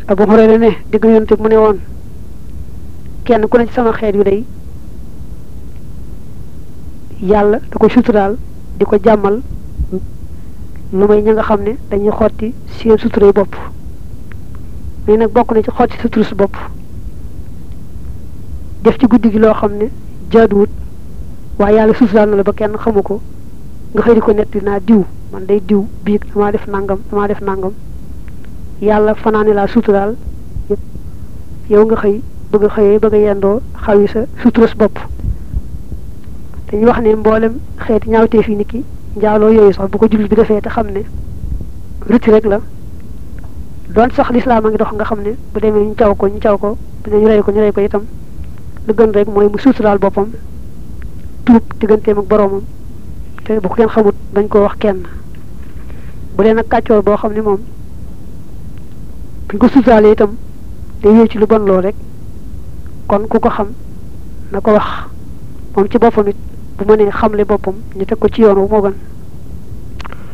Abu Hurayra ne digg yonte mu ne woon kenn ku ne ci sama xeet yu day yàlla da ko suturaal di ko jàmmal lu may ña nga xam ne dañuy xotti seen suturay bopp mais nag bokk na ci xotti sutura su bopp def ci guddi gi loo xam ne jaaduwut waaye yàlla suturaal na la ba kenn xamu ko nga xëy di ko netti naa diw man day diw biig damaa def nangam damaa def nangam yàlla fanaane laa suturaal yow nga xëy bëgg a xëyee bëgg a yendoo xawi sa sutura su bopp dañuy wax ne mboolem xeeti ñaawtee fii nit ki njaaloo yooyu sax bu ko jullit bi defee te xam ne rëcc rek la doon sax lislaam a ngi dox nga xam ne bu demee ñu caw ko ñu caw ko bu ñu rey ko ñu rey ko itam lu gën rek mooy mu suturaal boppam tuub digganteem ak boroomam te bu ko kenn xamut bañ koo wax kenn bu dee nag kàccoor boo xam ne moom buñ ko suturaalee itam day wéy ci lu bon loo rek kon ku ko xam na ko wax moom ci boppam it bu mënee xamle boppam ñu teg ko ci yoon wu moo gën